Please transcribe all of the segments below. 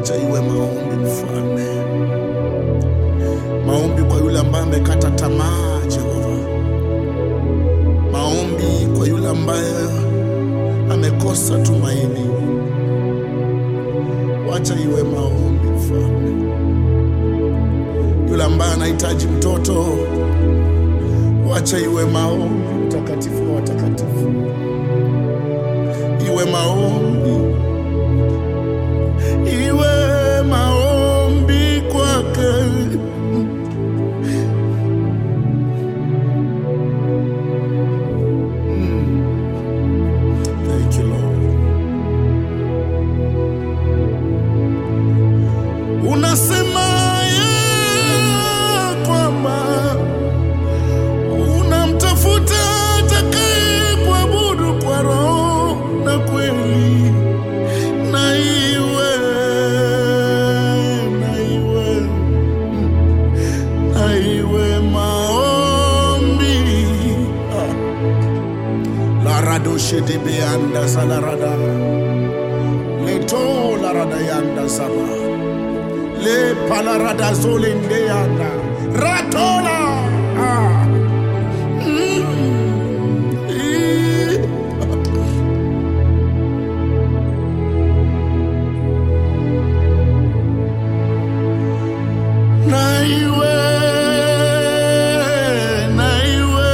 Wacha iwe maombi, Mfalme, maombi kwa yule ambaye amekata tamaa, Jehova, maombi kwa yule ambaye amekosa tumaini. Wacha iwe maombi, Mfalme, yule ambaye anahitaji mtoto, wacha iwe maombi. Mtakatifu wa watakatifu, iwe maombi iwe maombi kwake. Thank you, Lord. Unasema ya kwamba unamtafuta atakaye kuabudu kwa roho na kweli na iwe na iwe na iwe maombi Ah. la radoshe de beanda salarada leto la rada yanda sama le palarada zole ndeanda ratola ah. mm. Ii. na iwe na iwe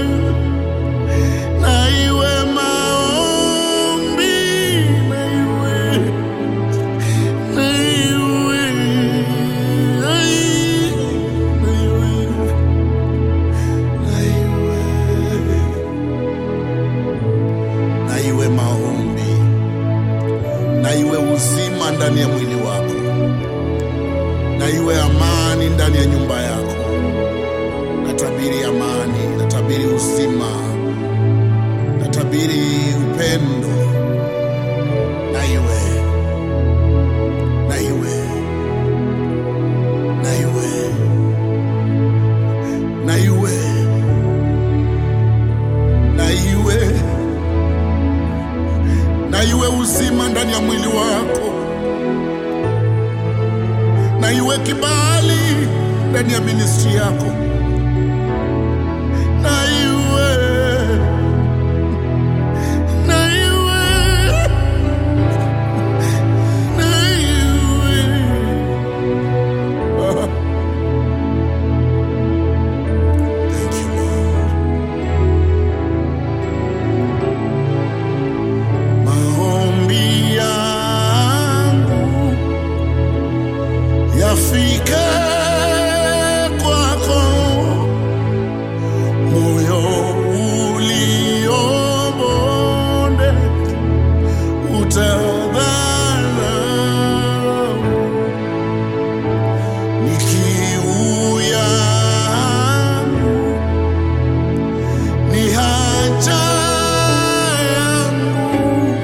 na iwe maombi na iwe na iwe ai, na iwe na iwe na iwe maombi na iwe uzima ndani ya mwili wako na iwe amani ndani ya nyumba yako. Natabiri amani, natabiri uzima, natabiri upendo. Na iwe, na iwe, na iwe, na iwe, na iwe, na iwe uzima ndani ya mwili wako na iwe kibali ndani ya ministri yako, na iwe na iwe na iwe Ah. Thank you, Lord. Maombi yangu yafike kwako, moyo uliobonde utadharau, ni kiu yangu, ni haja yangu,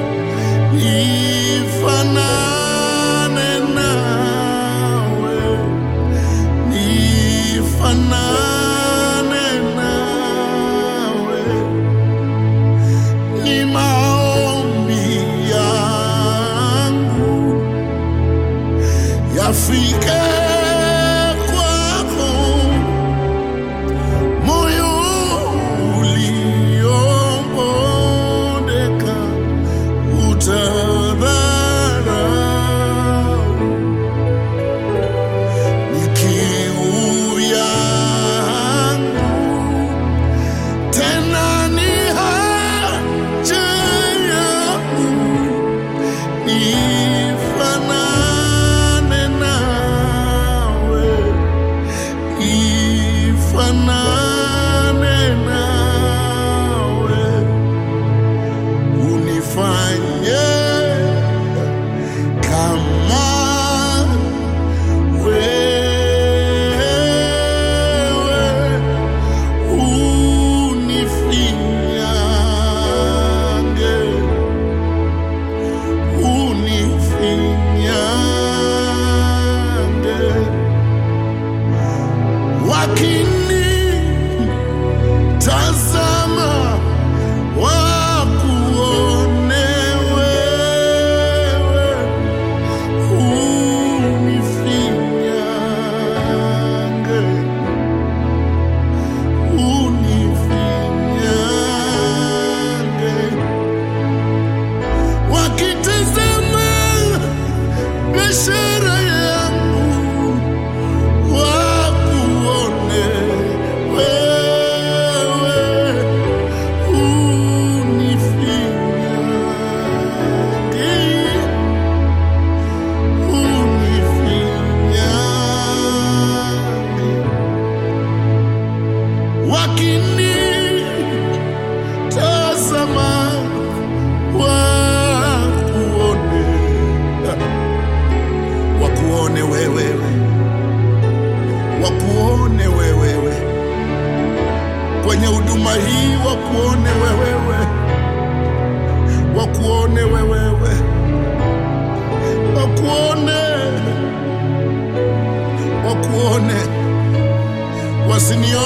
nifanane nawe nifanane nawe, ni maombi yangu yafike kwako, moyo uliobondeka utadharau ni kiu yangu, tena ni haja yangu, nifanane nawe,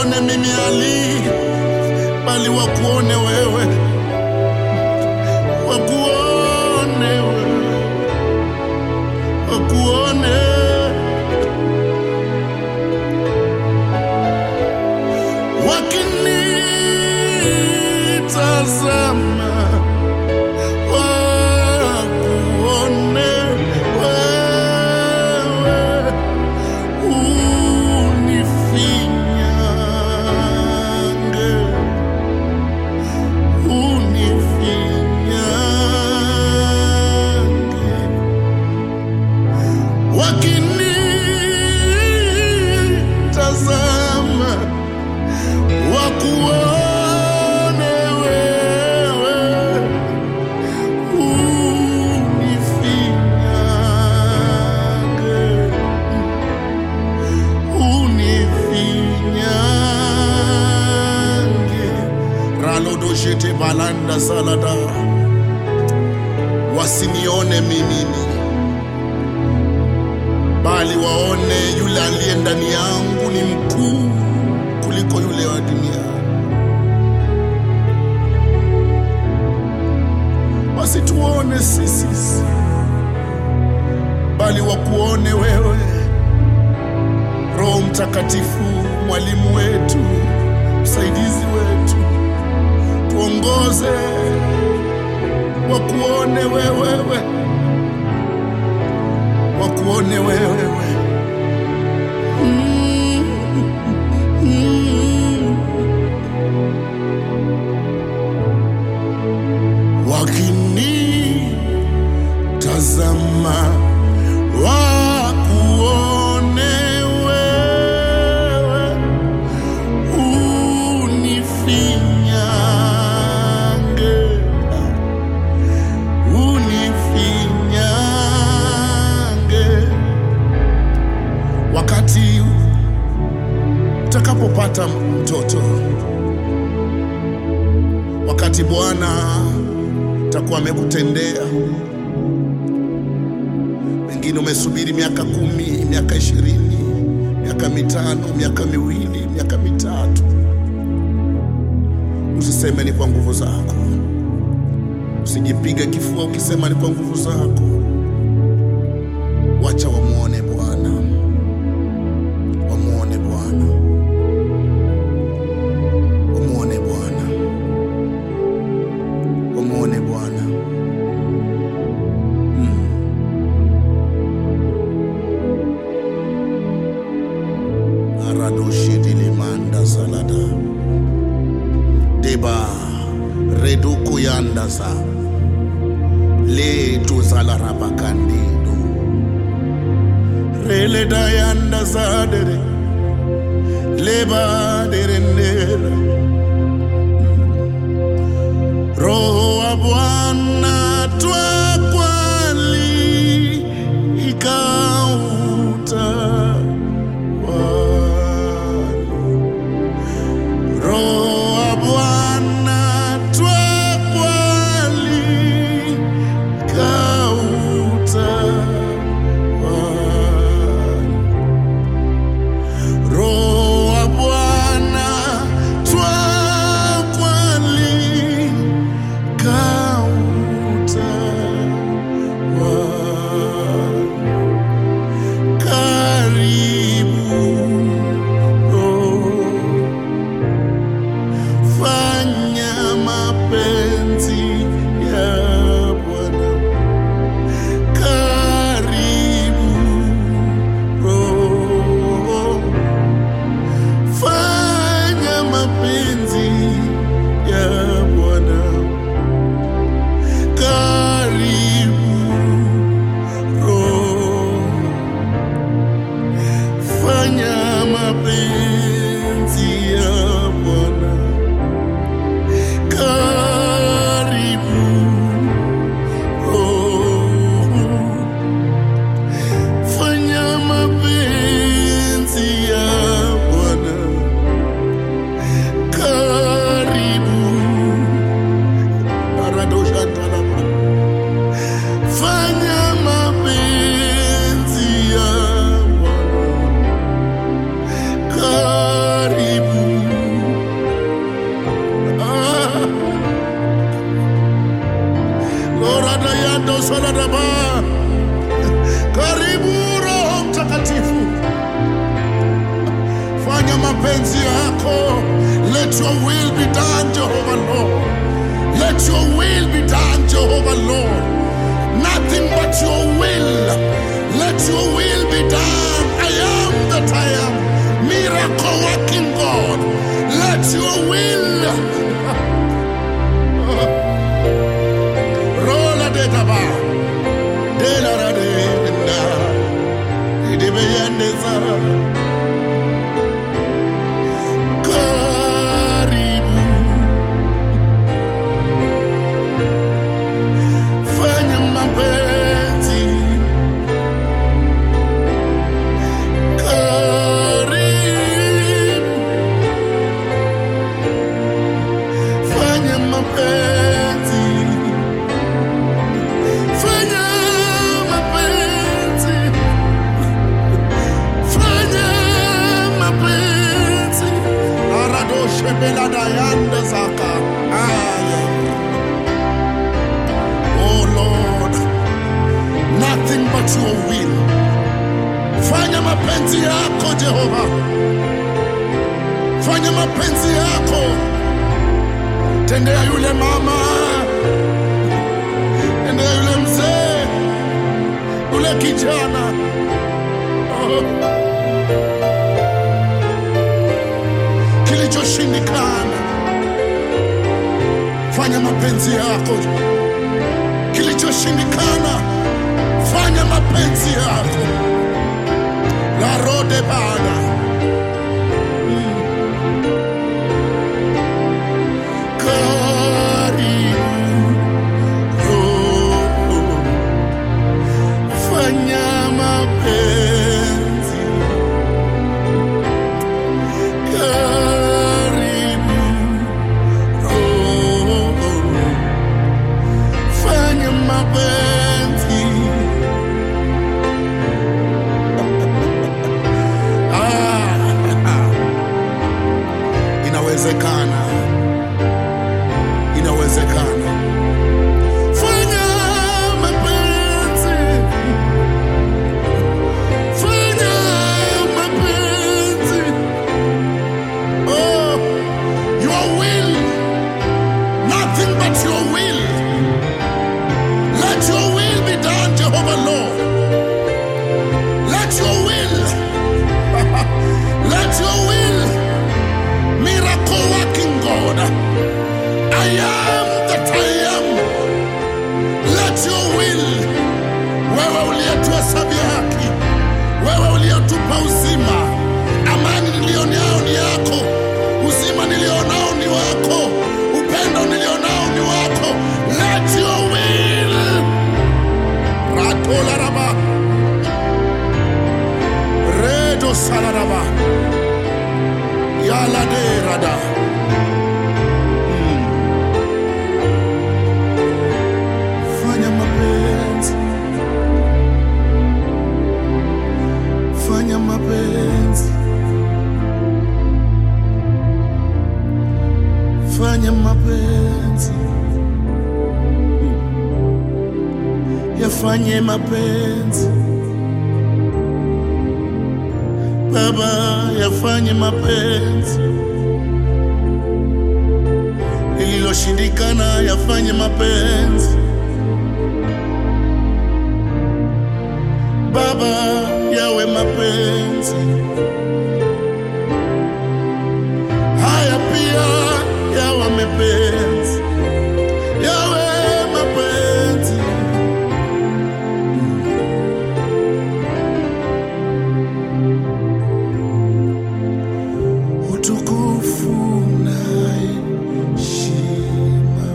wasinione mimi Ali, bali wakuone wewe, wakuone wewe, wakuone wakinitazama wakuone wewe unifinyange unifinyange wakinitazama wakuone wewe unifinyange unifinyange ralodoshete balanda salada wasinione mimimi bali waone yule aliye ndani yangu ni mkuu kuliko yule wa dunia wasituone sisi bali wakuone wewe roho mtakatifu mwalimu wetu msaidizi wetu tuongoze wakuone wewewe wakuone wewewe wakinitazama wakuone wewe unifinyange unifinyange wakati utakapopata mtoto wakati bwana takuwa amekutendea pengine umesubiri miaka kumi miaka ishirini miaka mitano miaka miwili miaka mitatu usiseme ni kwa nguvu zako usijipige kifua ukisema ni kwa nguvu zako wacha wamwone bwana wamwone bwana wamwone bwana wamwone bwana aradoshitilimanda salada deba redukuyandasa letu salarabakandido reledayandazadere lebaderendere roho wa bwana twakwali ikauta roho wa bwana twakwali kauta roho wa bwana twakwali kauta Radaba. Karibu Roho Mtakatifu, fanya mapenzi yako. Let your will be done, Jehovah Lord. Let your will be done, Jehovah Lord. Nothing but your will. Let your will be done. I am that I am. Miracle working God. Let your will. Rola de daba. De la ra de na. De beyende zara. Karibu. Fanya mapenzi. Karibu. Fanya mapenzi. Fanya mapenzi. Fanya mapenzi. Aradoshe belada yanda zaka. Aya. Oh Lord, nothing but your will. Fanya mapenzi yako Jehova. Fanya mapenzi yako. Tendea yule mama. Tendea yule mzee. Yule kijana. Oh. Kilichoshindikana. Fanya mapenzi yako. Kilichoshindikana. Fanya mapenzi yako. La rode bana. Karibu. Oh. Fanya mapenzi. Karibu. Oh. Fanya mapenzi. Ah. Inawezekana. Inawezekana. Fanya mapenzi. Fanya mapenzi. Oh, your will. Nothing but your will. Let your will be done, Jehovah Lord. Let your will. Let your will. Miracle working God. I am that I am. Let your will. Wewe uliyetuhesabia haki, wewe uliyetupa uzima, amani nilionao ni yako, uzima nilionao ni wako, upendo nilionao ni wako. Let your will. Ratola raba. Redo salaraba. Yala de rada. Fanya mapenzi. Fanya mapenzi. Fanya mapenzi. Yafanye mapenzi. Baba, yafanye mapenzi. Lililoshindikana yafanye mapenzi. Baba, yawe mapenzi. Haya pia yawe mapenzi. Yawe mapenzi. Utukufu na heshima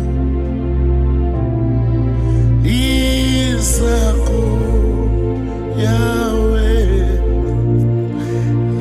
ni zako Yawe,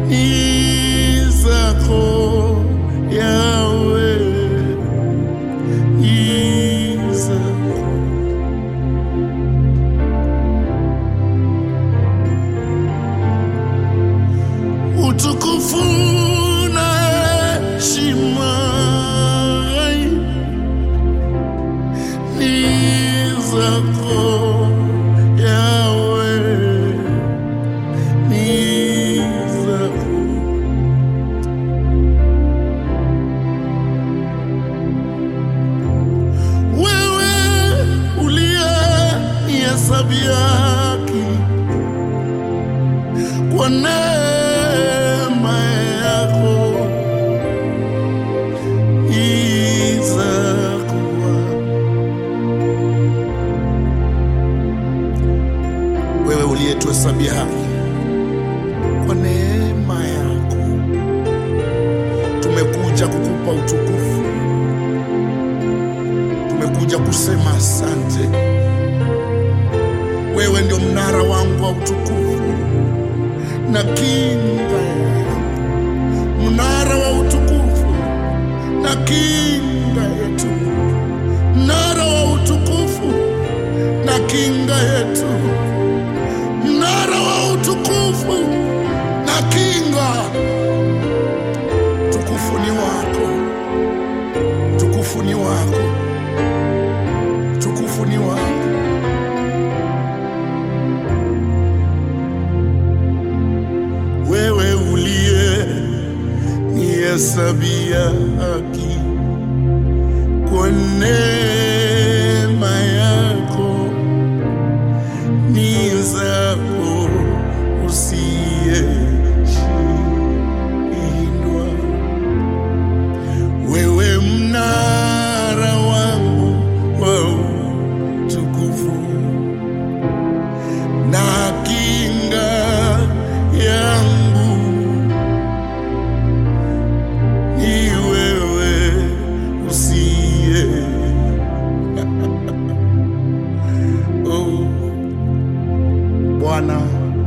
ni zako Yawe, ni zako utukufu na heshima ni zako Yawe, ni zako wewe uliye nihesabia haki kwa neema yako izakuwa wewe uliyetuhesabia haki kwa neema yako tumekuja kukupa utukufu tumekuja kusema asante wewe ndio mnara wangu wa utukufu na kinga yangu, mnara wa utukufu na kinga yetu, mnara wa utukufu na kinga yetu, mnara wa utukufu na kinga. Tukufu ni wako, tukufu ni wako, tukufu ni wako. wewe uliye nihesabia haki kwa neema yako ni zako usiyeshindwa wewe mnara wangu wa utukufu na kinga yangu ni wewe usiye oh. Bwana,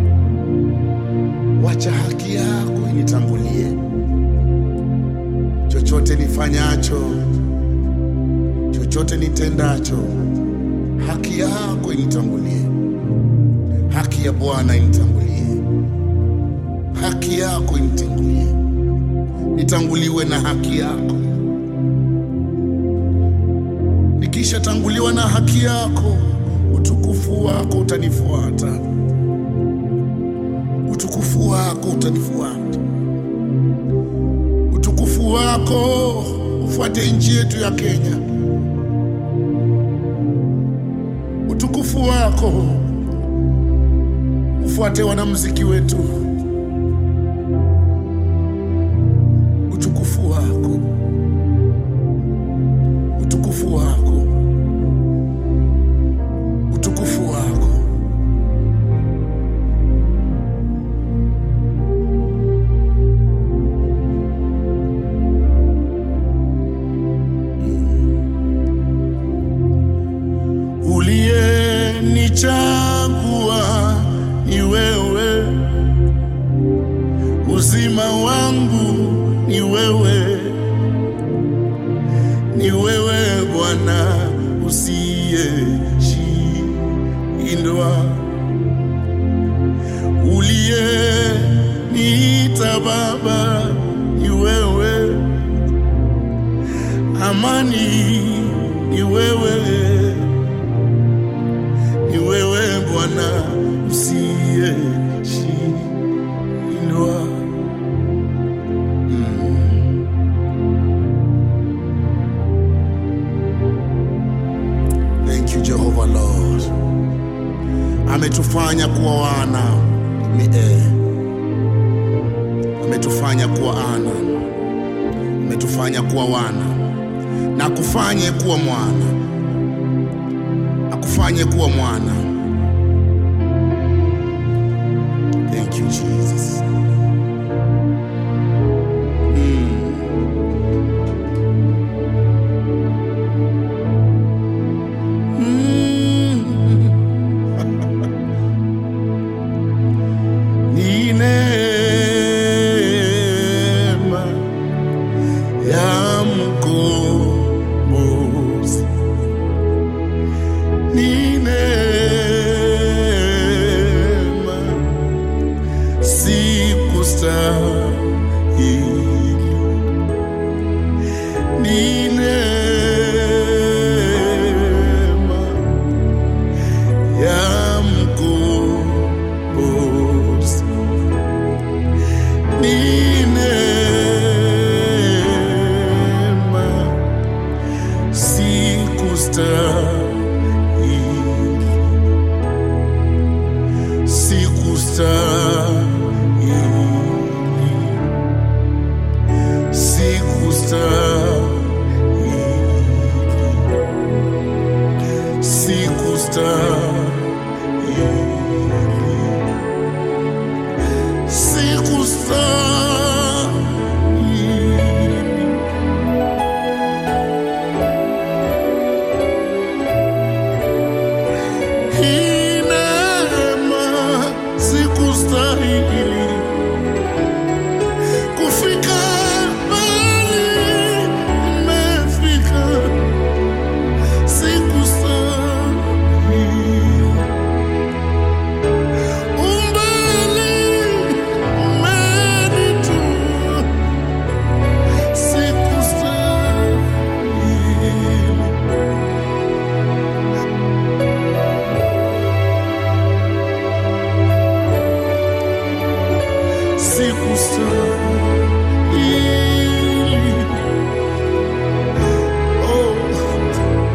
wacha haki yako initangulie, chochote nifanyacho, chochote nitendacho, haki yako initangulie haki ya Bwana initangulie, haki yako initangulie, nitanguliwe na haki yako. Nikishatanguliwa na haki yako, utukufu wako utanifuata, utukufu wako utanifuata, utukufu wako ufuate nchi yetu ya Kenya, utukufu wako ufuate wanamuziki wetu, utukufu wako, utukufu wako, utukufu wako. Uliyenichagua ni wewe, uzima wangu ni wewe, ni wewe Bwana usiyeshindwa, uliyeniita Baba ni wewe, amani ni wewe ni wewe Bwana usiyeshindwa. Thank you Jehovah Lord, ametufanya kuwa wana ni eh, ametufanya kuwa ana, ametufanya kuwa wana na kufanye kuwa mwana akufanye kuwa mwana. Thank you Jesus. Ni neema ni neema ya mkombozi, ni neema, sikustahili, sikustahili, sikustahili, sikustahili, sikustahili. Hii neema sikustahili kufika mahali nimefika, sikustahili umbali umenitoa, sikustahili sikustahili. Oh.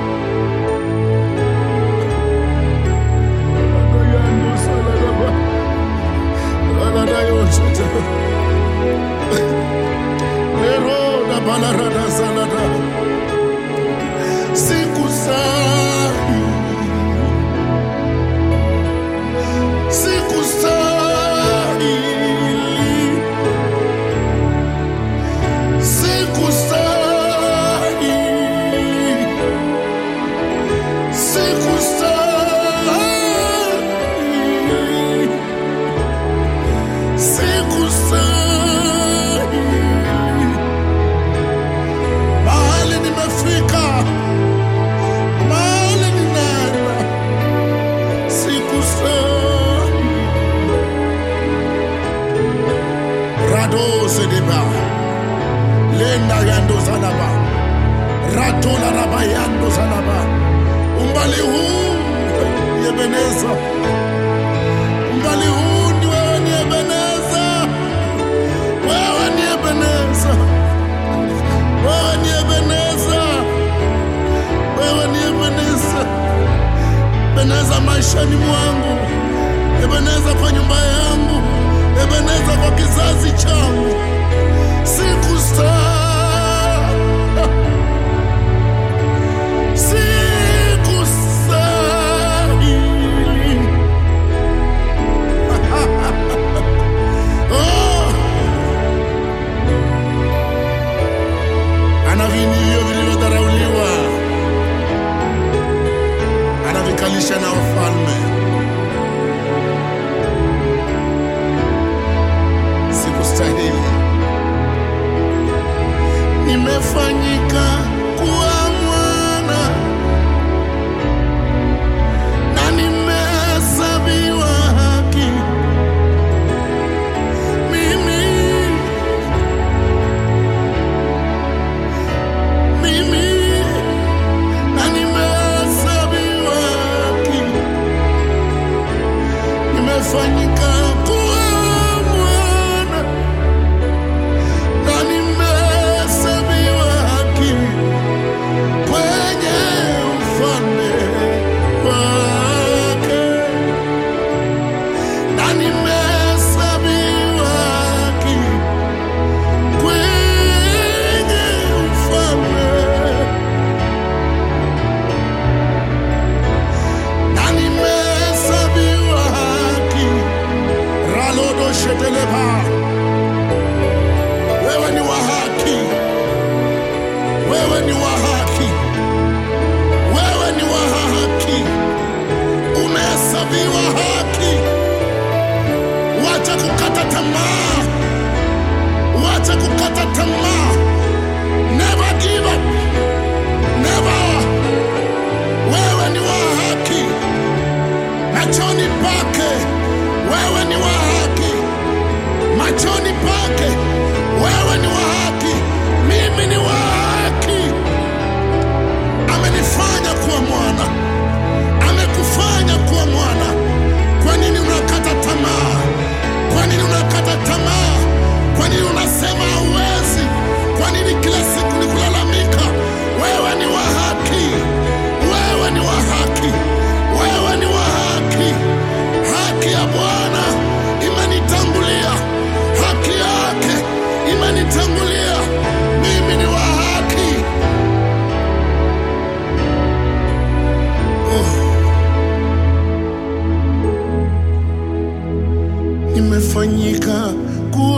Adayando saladaba. Aladayo shata. Lero da balarada salada. Sikustahili. Sikustahili. Sikustahili. Sikustahili. Sikustahili. Mahali nimefika, mahali ninaenda, sikustahili. Rado sedeba, lenda yando salaba, ratola raba yando salaba. Umbali huu Ebeneza, umbali huu ni wewe, ni Ebeneza, wewe ni Ebeneza, wewe ni Ebeneza, wewe ni Ebeneza, Ebeneza maishani mwangu, Ebeneza kwa nyumba yangu, Ebeneza kwa kizazi changu, sikustahili sikustahili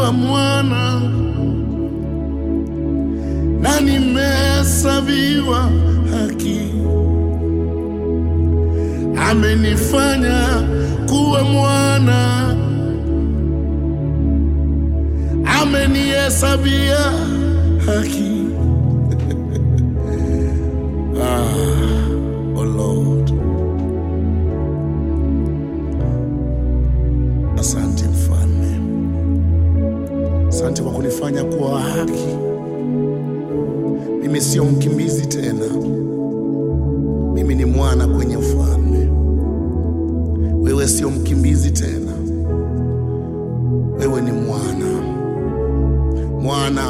kuwa mwana na nimehesabiwa haki. Amenifanya kuwa mwana, amenihesabia haki. ah, oh Lord. Asante mfalme, asante kwa kunifanya kuwa wa haki. Mimi sio mkimbizi tena, mimi ni mwana kwenye ufalme. Wewe sio mkimbizi tena, wewe ni mwana. Mwana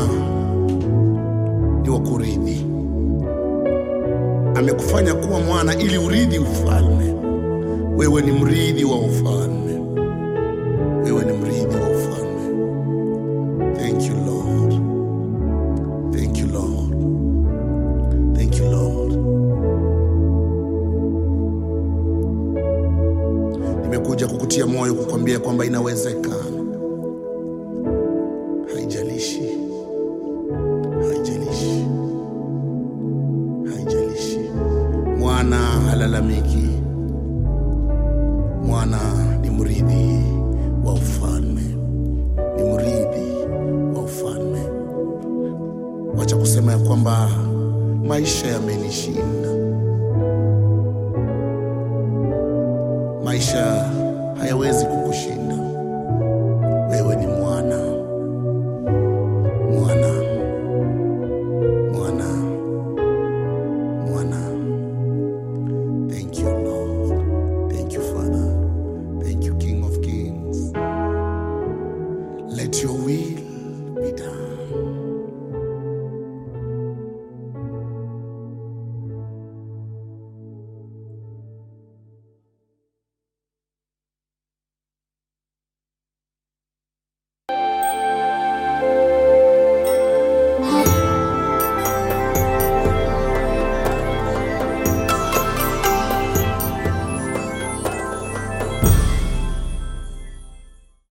ni wa kurithi, amekufanya kuwa mwana ili urithi ufalme. Wewe ni mrithi wa ufalme, wewe ni mrithi wa ufalme. Thank you Lord, thank you Lord, thank you Lord. Nimekuja kukutia moyo, kukwambia kwamba inawezekana. Haijalishi, haijalishi, haijalishi. Mwana halalamiki, mwana ni mrithi wa ufalme, ni mrithi wa ufalme. Wacha kusema ya kwamba maisha yamenishinda. Maisha hayawezi kukushinda. Wewe ni mwana, mwana, mwana, mwana. Thank you Lord, thank you Father, thank you King of Kings. Let your will be done.